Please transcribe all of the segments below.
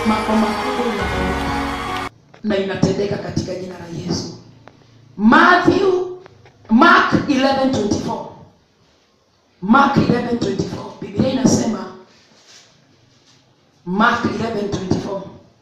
mambo makubwa inafanyika na inatendeka katika jina la Yesu. Matthew Mark 11:24 Mark 11:24 Biblia inasema Mark 11:24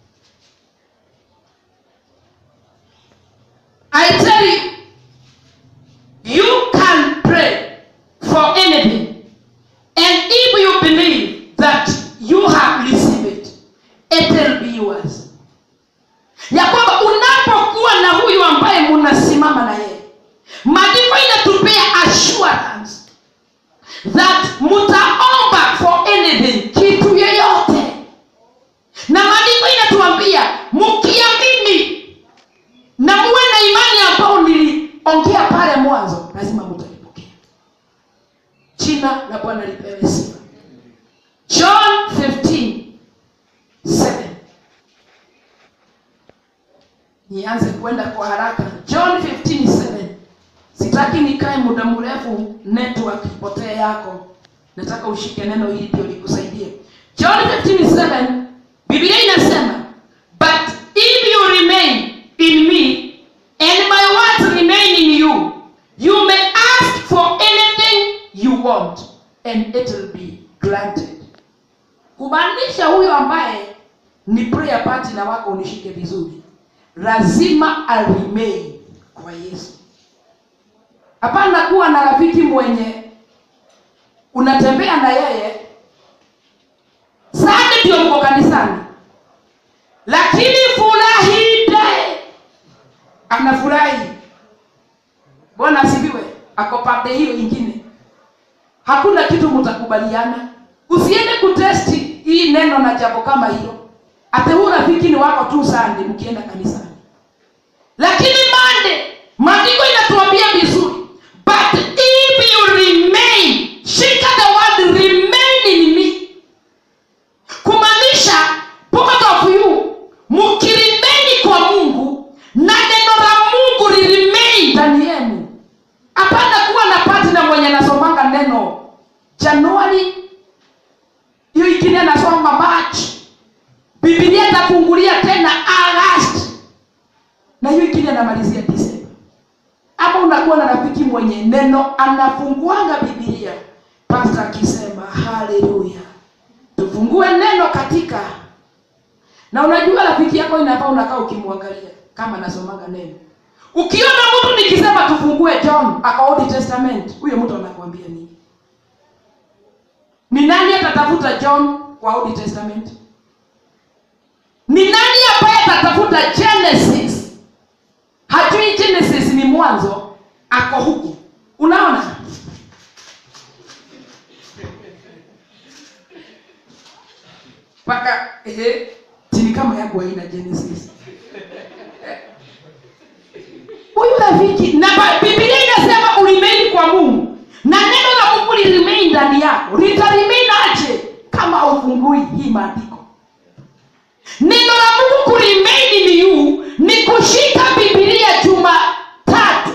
I tell you you can pray for anything and if you believe that you have received it it will be yours ya kwamba unapokuwa na huyu ambaye munasimama na yeye maandiko inatupea assurance that mutaomba for anything kitu yeyote na maandiko inatuambia mkiamini na muwe na imani ambao niliongea pale mwanzo lazima mutalipokea jina la bwana lipewe sifa john 15 7 nianze kwenda kwa haraka john 15:7 sitaki nikae muda mrefu network ipotee yako nataka ushike neno hili ndio likusaidie john 15:7 biblia inasema but if you remain in me and my words remain in you you may ask for anything you want and it will be granted kumaanisha huyo ambaye ni prayer partner wako unishike vizuri lazima aremain kwa yesu hapana kuwa na rafiki mwenye unatembea na yeye sande ndio mko kanisani lakini furahide anafurahi bwana asifiwe ako pande hiyo ingine hakuna kitu mtakubaliana usiende kutesti hii neno na jambo kama hilo ate huu rafiki ni wako tu sande mkienda kanisani lakini mande maandiko inatuambia vizuri but if you remain shika the word remain in me kumaanisha both of you mkirimeni kwa mungu na neno la mungu liremain ndani yenu hapana kuwa na partner mwenye anasomanga neno januari hiyo ingine anasoma march bibilia itafungulia tena agast na hiyo ingine anamalizia disemba ama unakuwa na rafiki mwenye neno anafunguanga bibilia pasta akisema haleluya tufungue neno katika na unajua rafiki yako inafaa unakaa ukimwangalia kama anasomanga neno ukiona mtu nikisema tufungue john aka old testament huyo mtu anakuambia nini ni nani atatafuta john kwa old testament ni nani ambaye atatafuta genesis hajui genesis ni mwanzo ako huku unaona mpaka ehe chini kama yangu haina genesis huyu rafiki na ba- biblia inasema ulimeni kwa mungu na neno la mungu lirimei ndani yako litarimei aje kama haufungui hii maandiko neno la mungu kurimei ni yu ni kushika bibilia juma tatu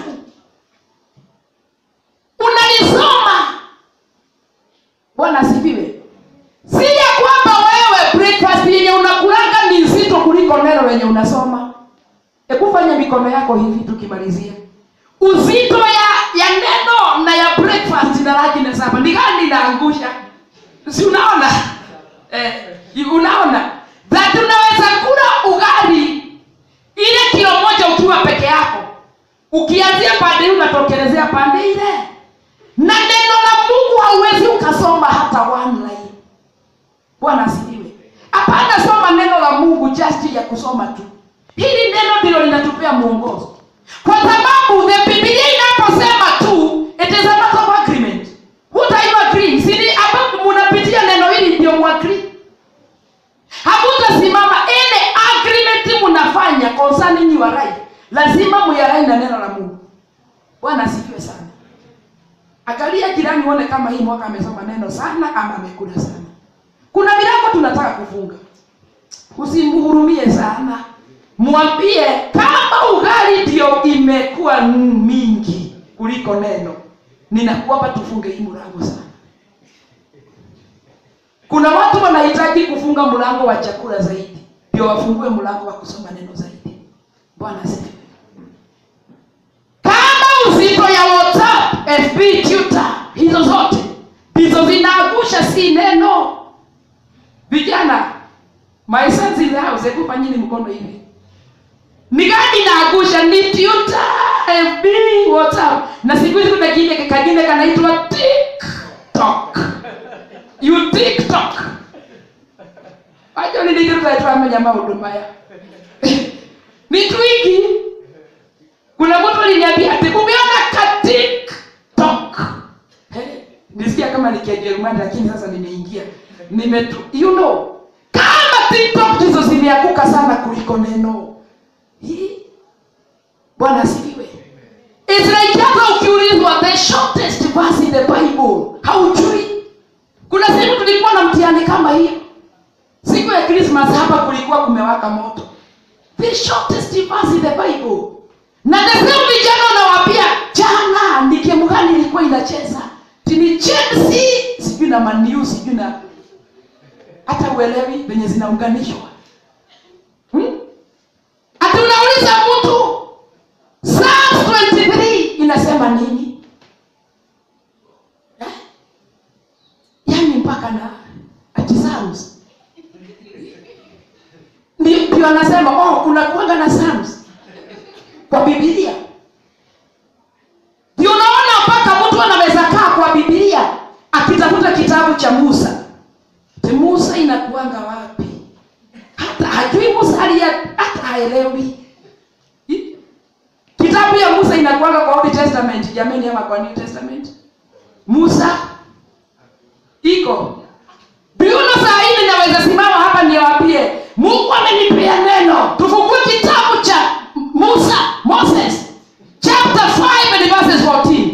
unalisoma bwana asifiwe si ya kwamba wewe breakfast yenye unakulanga ni nzito kuliko neno lenye unasoma hebu fanya mikono yako hivi tukimalizia uzito ya ya neno na ya breakfast na laki na saba ni gani inaangusha si unaona eh, unaona that unaweza kula ugali ile kilo moja ukiwa peke yako ukianzia pande hii unatokelezea pande ile na neno la mungu hauwezi ukasoma hata one line bwana asifiwe hapana soma neno la mungu just ya kusoma tu hili neno ndilo linatupea mwongozo kwa sababu the biblia inaposema tu it is a matter of agreement what are you agreeing sini hapa munapitia neno hili ndio muagree hamutasimama ile agreement munafanya concerning your right lazima muyarai na neno la mungu bwana asifiwe sana angalia jirani uone kama hii mwaka amesoma neno sana ama amekula sana kuna milango tunataka kufunga usimhurumie sana mwambie kama ugali ndio imekuwa mingi kuliko neno ninakuomba tufunge hii mlango sana kuna watu wanahitaji kufunga mlango wa chakula zaidi ndio wafungue mlango wa kusoma neno zaidi bwana asifiwe kama uzito ya whatsapp fb tutor hizo zote ndizo zinaangusha si neno vijana my sons in the house hebu fanyeni mkono hivi ni gani inaangusha ni tutor fb whatsapp na siku hizi kuna kingine kingine kanaitwa tiktok you tiktok ajo niligirugaetwamenya maundu maya ni twingi kuna mtu aliniambia ati umeona ka tiktok Eh, nisikia kama ni kijerumani lakini sasa nimeingia nimetu you know kama tiktok ndizo zimeanguka sana kuliko neno Hii. bwana asifiwe It's like hata ukiulizwa the shortest verse in the bible haujui kuna siku tulikuwa na mtihani kama hiyo siku ya krismas hapa kulikuwa kumewaka moto the shortest verse in the bible na the same vijana unawambia jana ni gemu gani ilikuwa inacheza tini chelsea sijui na maniu sijui na hata uelewi venye zinaunganishwa hmm? ati unauliza mtu Psalms 23 inasema nini eh? yaani mpaka na ati Psalms ndio ndio anasema oh kuna kuanga na Psalms kwa bibilia ndio unaona mpaka mtu anaweza kaa kwa bibilia akitafuta kitabu cha musa Ati musa inakuanga wapi hata hajui musa alia hata haelewi I- kitabu ya musa inakuanga kwa old testament jamani ama kwa new testament musa iko biuno saa hili naweza simama hapa niwapie mungu amenipea neno tufungue kitabu cha musa moses chapter 5 and verses 14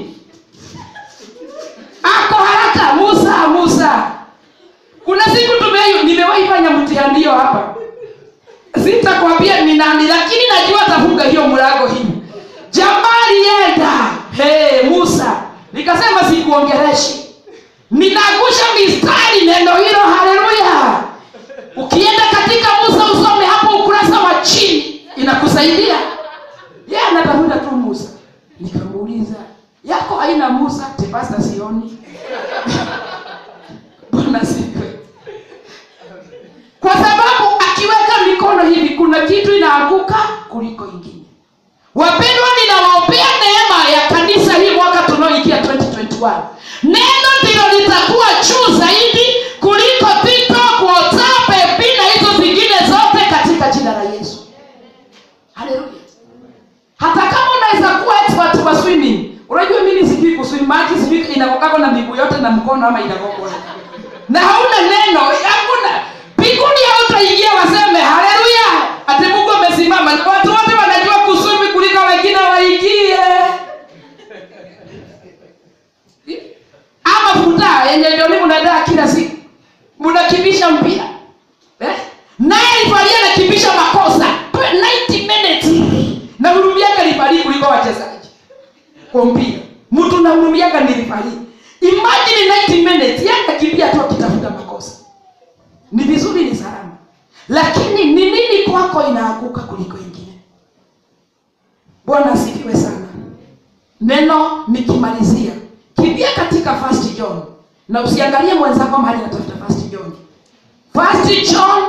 ako haraka musa musa kuna siku tume nimewahi fanya mtihani hiyo hapa sitakwambia ni nani lakini najua atafunga hiyo mlango hivi jamaa alienda hey, musa nikasema sikuongereshi ninaangusha mistari neno hilo haleluya ukienda katika musa usome hapo ukurasa wa chini inakusaidia ye anatafuta tu musa nikamuuliza yako haina musa tepasta sioni bwana siwe kwa sababu akiweka mikono hivi kuna kitu inaanguka kuliko ingine wapendwa ninawaombea neema ya kanisa hii mwaka tunaoingia 2021 neno ndilo litakuwa juu zaidi kuliko tiktok whatsapp FB na hizo zingine zote katika jina la yesu haleluya hata kama unaweza kuwa expert wa swimming unajua mimi sijui kuswim maji sijui inakokako na miguu yote na mkono ama inakokona na hauna neno hakuna mbinguni hautaingia waseme haleluya ati mungu amesimama na watu wote wanajua kuswimi kuliko wengine waingie ama futa yenye joni mnadaa kila siku mnakimbisha mpira eh? naye lifaria anakimbisha makosa 90 minutes na hurumiaga lifari kuliko wachezaji kwa mpira mtu nahurumiaga ni lifari imagine 90 minutes yanakimbia tu akitafuta makosa ni vizuri ni salama lakini ni nini kwako inaanguka kuliko ingine bwana asifiwe sana neno nikimalizia kimbia katika first john na usiangalie mwenzako mahali anatafuta first john first john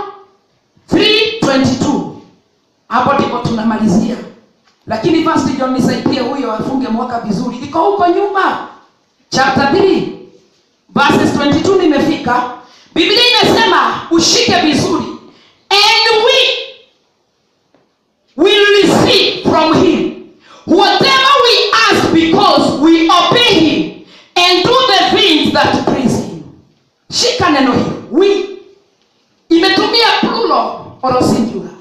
322 hapo ndipo tunamalizia lakini first john nisaidie huyo afunge mwaka vizuri iko huko nyuma chapter 3 verses 22 nimefika biblia imesema ushike vizuri and we will receive from him whatever we ask because we obey him and do the things that please him shika neno hili we imetumia plural or singular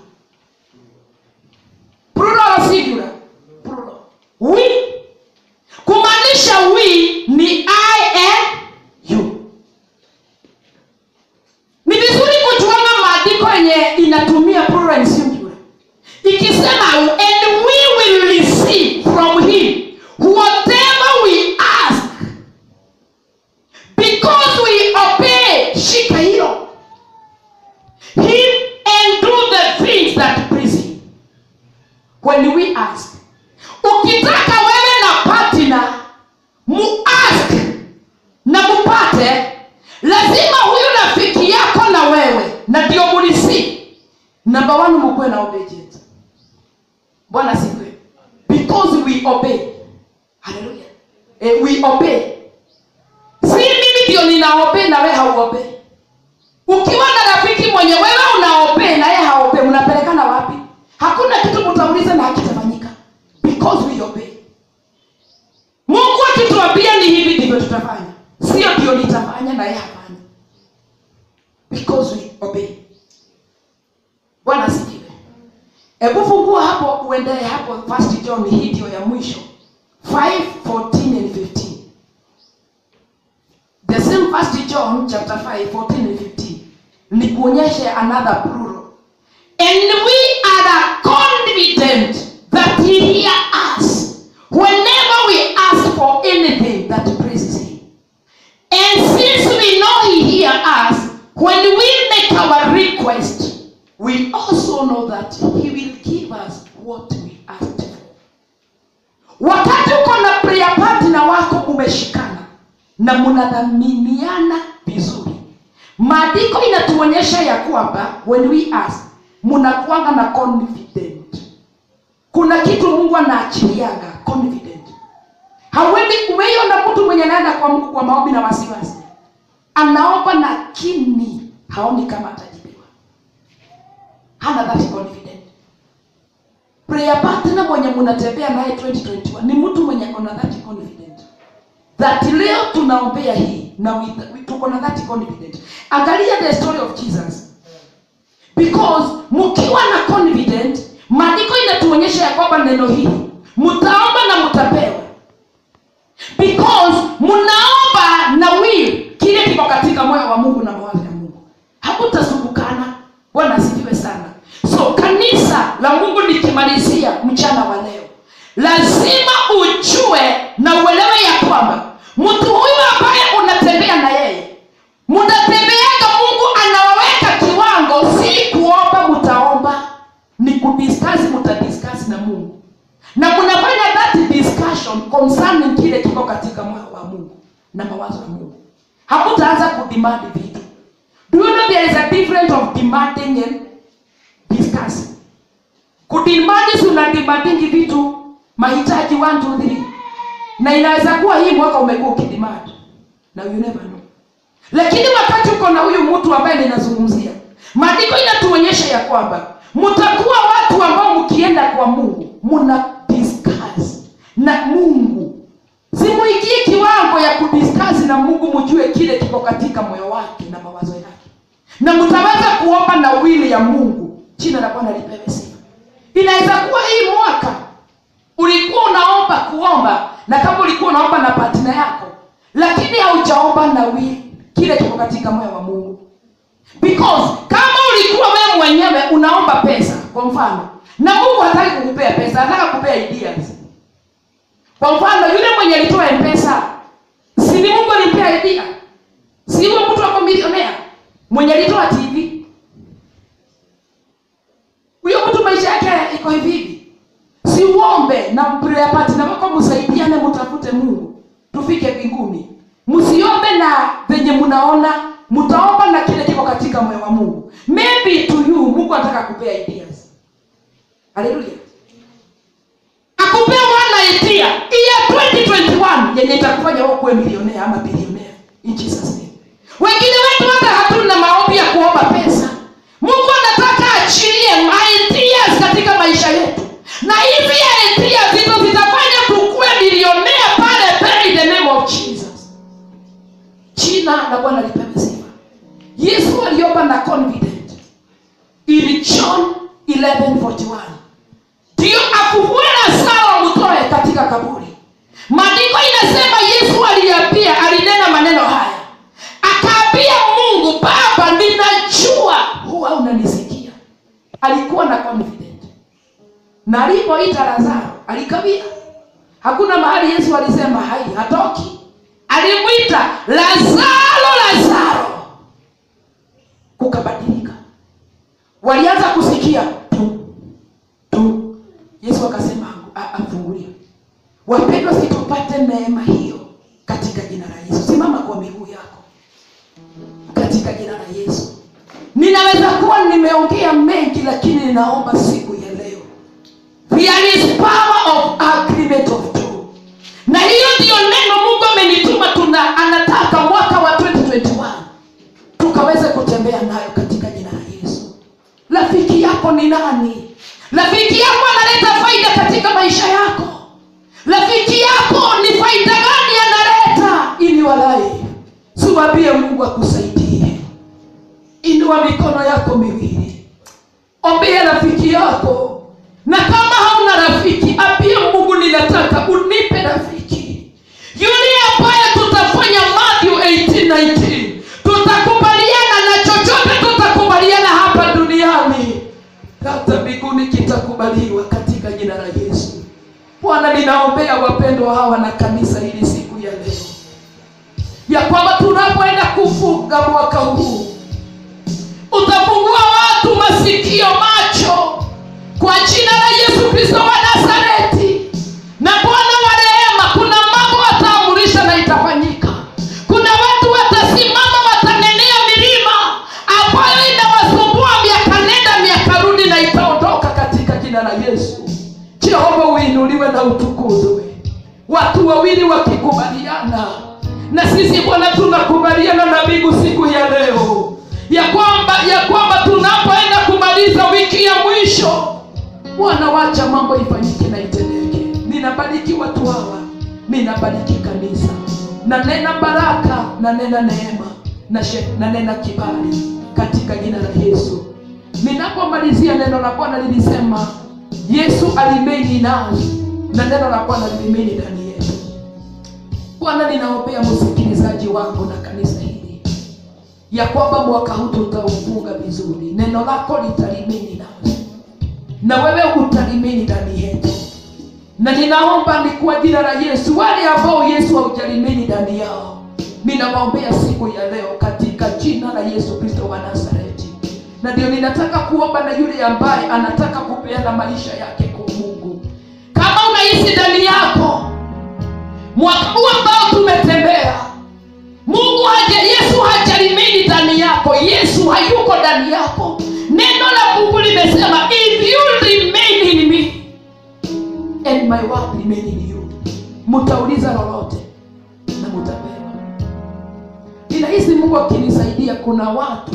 plural or singular plural we kumaanisha we ni i and you ni vizuri kujuanga maandiko yenye inatumia plural and singular ikisema and we will receive from him whatever we ask because we obey shika when we ask ukitaka wewe na partner muask na mupate lazima huyu rafiki yako na wewe na ndio mulisi namba one mukuwe na obedience bwana sifiwe because we obey haleluya eh, we obey si mimi ndio ninaobey na wewe hauobey ukiwa na rafiki mwenye wewe unaobey na yeye haobey mnapelekana wapi hakuna kitu mtauliza na hakitafanyika because we obey mungu akituambia ni hivi ndivyo tutafanya sio ndio nitafanya na yeye hafanya because we obey bwana asifiwe hebu fungua hapo uendelee hapo first john hii ndio ya mwisho 5 14 and 15 the same first john chapter 5 14 and 15 ni kuonyeshe another plural and we are confident that he hear us whenever we ask for anything that pleases him and since we know he hear us when we make our request we also know that he will give us what we asked for wakati uko na prayer partner wako umeshikana na mnadhaminiana vizuri maandiko inatuonyesha ya kwamba when we ask mnakuanga na confident kuna kitu mungu anaachiliaga confident hauendi umeiona mtu mwenye anaenda kwa mungu kwa maombi na wasiwasi anaomba lakini haoni kama atajibiwa hana that confident prayer partner mwenye mnatembea naye 2021 ni mtu mwenye akona that confident that leo tunaombea hii na we- we- tuko na that confident angalia the story of jesus because mkiwa na confident maandiko inatuonyesha ya kwamba neno hili mtaomba na mtapewa because mnaomba na will kile kiko katika moyo wa mungu na mawazo ya mungu hakutasumbukana bwana asifiwe sana so kanisa la mungu nikimalizia mchana wa leo lazima ujue na uelewe ya kwamba mtu huyu ambaye unatembea na yeye mnatembeaga mungu anawaweka kiwango si kuomba mtaomba ni kudiskasi mtadiskasi na mungu na mnafanya that discussion concerning kile kiko katika moyo wa mungu na mawazo ya mungu hakutaanza kudemand vitu do you know there is a difference of demanding and discussing kudimandi si unadimandingi vitu mahitaji 1 2 3 na inaweza kuwa hii mwaka umekuwa ukidimandi na you never know lakini wakati uko na huyu mtu ambaye ninazungumzia maandiko inatuonyesha ya kwamba mtakuwa watu ambao mkienda kwa mungu muna discuss na mungu simuingie kiwango ya kudiskasi na mungu mjue kile kiko katika moyo wake na mawazo yake na mtaweza kuomba na wili ya mungu jina la bwana lipewe sifa inaweza kuwa hii mwaka ulikuwa unaomba kuomba na kama ulikuwa unaomba na patina yako lakini haujaomba na wili kile kiko katika moyo wa mungu because kama ulikuwa wewe mwenyewe unaomba pesa kwa mfano na mungu hataki kukupea pesa anataka kupea ideas kwa mfano yule mwenye alitoa mpesa si ni mungu alimpea idea si huyo mtu ako milionea mwenye alitoa tv huyo mtu maisha yake iko hivi hivi si uombe na prayer partner wako msaidiane mtafute mungu tufike mbinguni msiombe na venye mnaona mtaomba na kile kiko katika moyo wa mungu maybe to you mungu anataka kupea ideas haleluya akupea one idea iya 2021 yenye itakufanya wewe kuwe milionea ama bilionea in jesus name wengine wetu hata hatuna maombi ya kuomba pesa mungu anataka achilie ideas katika maisha yetu na hizi ideas hizo zitafanya tukuwe milionea pale pale in the name of jesus jina la bwana lipewe sifa yesu aliomba na confident in john 1141 ndio afufue lazaro mtoe katika kaburi maandiko inasema yesu aliambia alinena maneno haya akaambia mungu baba ninajua huwa unanisikia alikuwa na confident na alipoita lazaro alikawia hakuna mahali yesu alisema hai hatoki alimwita lazaro lazaro kukabadilika walianza kusikia tu tu yesu wapendwa situpate neema hiyo katika jina la yesu simama kwa miguu yako katika jina la yesu ninaweza kuwa nimeongea mengi lakini ninaomba siku ya leo there is power of agreement of two na hiyo ndiyo neno mungu amenituma tuna anataka mwaka wa 2021 tukaweze kutembea nayo katika jina la yesu rafiki yako ni nani rafiki yako analeta faida katika maisha yako rafiki yako ni faida gani analeta ili walai siwambie mungu akusaidie inua mikono yako miwili ombea rafiki yako na kama hauna rafiki ambie mungu ninataka unipe rafiki yule ambaye tutafanya Matthew 18:19 tutakubaliana na chochote tutakubaliana hapa duniani hata mbinguni kitakubaliwa katika jina la yesu bwana ninaombea wapendwa hawa na kanisa hili siku ya leo ya kwamba tunapoenda kufunga mwaka huu utafungua watu masikio macho kwa jina la yesu kristo wa nazareti na bwana wa rehema kuna mambo wataamurisha na itafanyika kuna watu watasimama watanenea milima ambayo inawasumbua miaka nenda miaka rudi na itaondoka katika jina la yesu jehova uinuliwe na utukuzwe watu wawili wakikubaliana na sisi bwana tunakubaliana na mbingu siku ya leo ya kwamba ya kwamba tunapoenda kumaliza wiki ya mwisho bwana wacha mambo ifanyike na itendeke ninabariki watu hawa ninabariki kanisa na nena baraka na nena neema na, she, na nena kibali katika jina la yesu ninapomalizia neno la bwana lilisema yesu alimeni nasi na neno la bwana lilimeni ndani yetu bwana ninaombea msikilizaji wangu na kanisa hili ya kwamba mwaka huu tutaufunga vizuri neno lako litalimini nasi na wewe utalimini ndani yetu na ninaomba ni kwa jina la yesu wale ambao yesu haujalimini ndani yao ninawaombea siku ya leo katika jina la yesu kristo wa nazareti na ndio ninataka kuomba na yule ambaye anataka kupeana maisha yake kwa mungu kama unahisi ndani yako mwaka huu ambao tumetembea mungu haja yesu hajalimini ndani yako yesu hayuko ndani yako neno la mungu limesema if you remain in me and my word remain in you mtauliza lolote na mtapewa ninahisi mungu akinisaidia kuna watu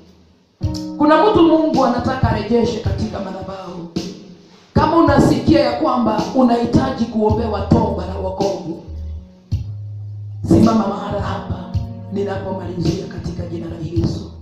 kuna mtu mungu anataka arejeshe katika madhabahu kama unasikia ya kwamba unahitaji kuombewa toba na wokovu simama mahala hapa ninapomalizia katika jina la yesu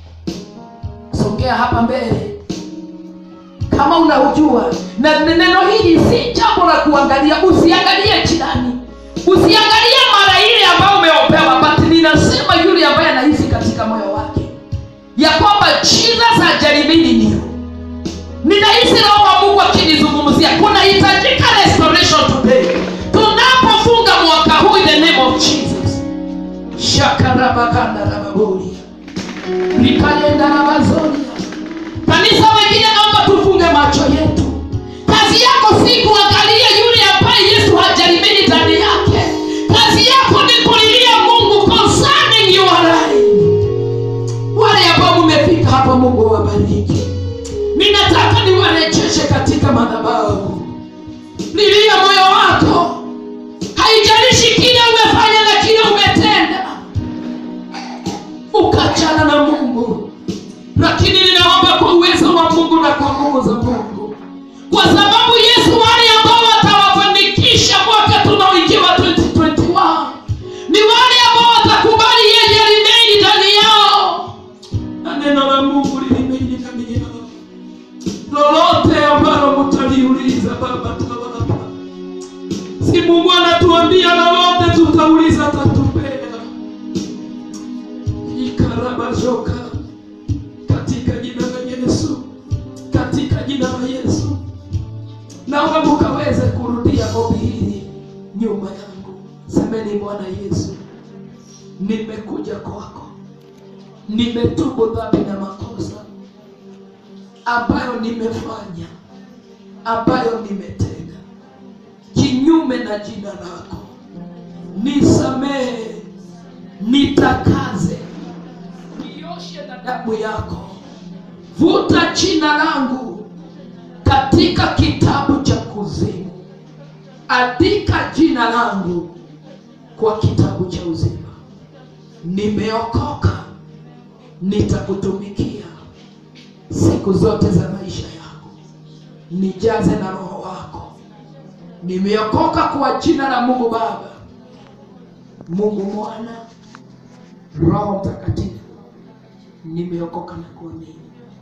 songea hapa mbele kama unaujua na neno hili si jambo la kuangalia usiangalie jirani usiangalie mara ile ambayo umeombewa but ninasema yule ambaye anahisi katika moyo wake ya kwamba jesus hajaribini niyo ninahisi roho wa mungu akinizungumzia kunahitajika restoration today tunapofunga mwaka huu in the name of jesus shakarabakandarababoria rikayendarabazoni kanisa wengine naomba tufunge macho yetu kazi yako si kuangalia yule ambaye yesu hajalimini ndani yake kazi yako ni kulilia mungu concerning your life wale ambao mmefika hapa mungu wabariki ninataka niwarejeshe katika madhabahu lilia moyo wako haijalishi kile umefanya na kile umetenda ukachana na mungu lakini ninaomba kwa uwezo wa mungu na kwa nguvu za mungu kwa sababu yesu wale ambao watawafanikisha mwaka tunaoingiwa 2021 ni wale ambao watakubali yeye limeni ndani yao na neno la mungu lilimeni ndani yao lolote ambalo mtaliuliza baba tawapa si mungu anatuambia lolote tutauliza tatupea ikarabazoka katika jina la yesu katika jina la yesu naomba mukaweze kurudia ombi hili nyuma yangu semeni bwana yesu nimekuja kwako nimetubu dhambi na makosa ambayo nimefanya ambayo nimetenda kinyume kinyume na jina lako nisamehe nitakaze nioshe na damu yako vuta jina langu katika kitabu cha kuzimu andika jina langu kwa kitabu cha uzima nimeokoka nitakutumikia siku zote za maisha yangu nijaze na roho wako nimeokoka kwa jina la mungu baba mungu mwana roho mtakatifu nimeokoka na kuamini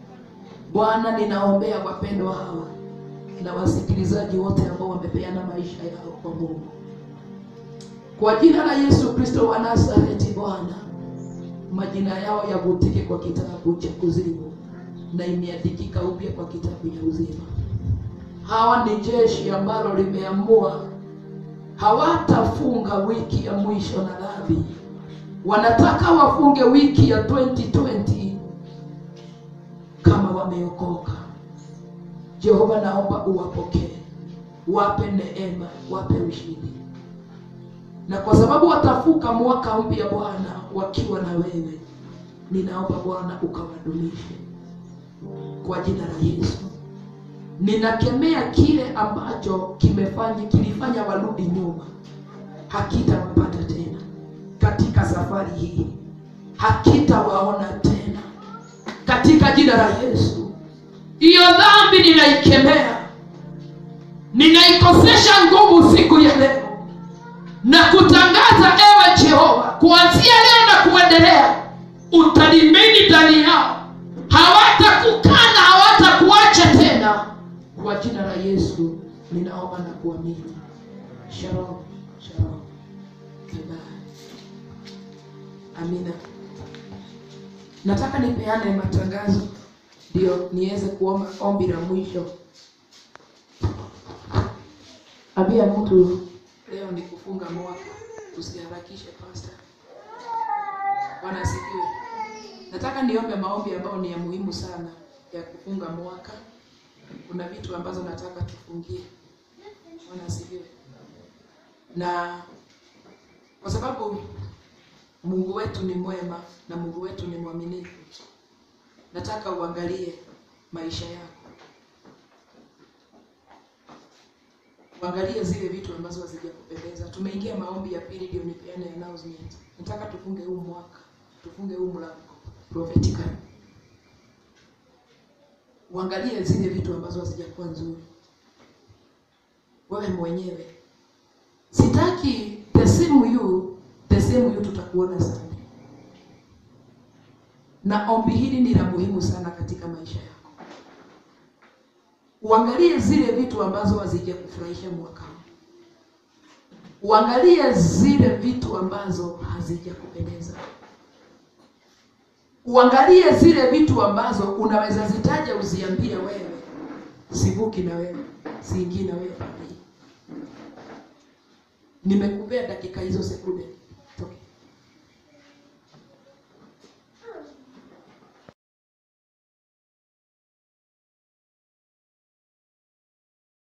bwana ninaombea wapendwa hawa na wasikilizaji wote ambao wamepeana maisha yao kwa mungu kwa jina la yesu kristo wa nazareti bwana majina yao yavutike kwa kitabu cha kuzimu na imeandikika upya kwa kitabu cha uzima hawa ni jeshi ambalo limeamua hawatafunga wiki ya mwisho na dhambi wanataka wafunge wiki ya 2020 kama wameokoka jehova naomba uwapokee wape neema wape ushindi na kwa sababu watafuka mwaka mpya bwana wakiwa na wewe ninaomba bwana ukawadumishe kwa jina la yesu ninakemea kile ambacho kimefanya kilifanya warudi nyuma hakitawapata tena katika safari hii hakitawaona tena katika jina la yesu hiyo dhambi ninaikemea ninaikosesha nguvu siku ya leo na kutangaza ewe jehova kuanzia leo na kuendelea utalimini ndani yao hawatakukana hawatakuacha tena kwa jina la yesu ninaomba na kuamini shalom shalom Amen. amina nataka nipeane matangazo ndio niweze kuomba ombi la mwisho ambia mtu leo ni kufunga mwaka usiharakishe pasta bwana asifiwe nataka niombe maombi ambayo ni ya muhimu sana ya kufunga mwaka kuna vitu ambazo nataka tufungie bwana asifiwe na kwa sababu mungu wetu ni mwema na mungu wetu ni mwaminifu nataka uangalie maisha yako uangalie zile vitu ambazo hazijakupendeza tumeingia maombi ya pili ndio nipeane announcement nataka tufunge huu mwaka tufunge huu mlango prophetically uangalie zile vitu ambazo hazijakuwa nzuri wewe mwenyewe sitaki the same you the same you tutakuona sana na ombi hili ni la muhimu sana katika maisha yako uangalie zile vitu ambazo hazijakufurahisha mwaka huu uangalie zile vitu ambazo hazijakupendeza uangalie zile vitu ambazo unaweza zitaja uziambie wewe sivuki na wewe siingii na wewe pale nimekupea dakika hizo sekunde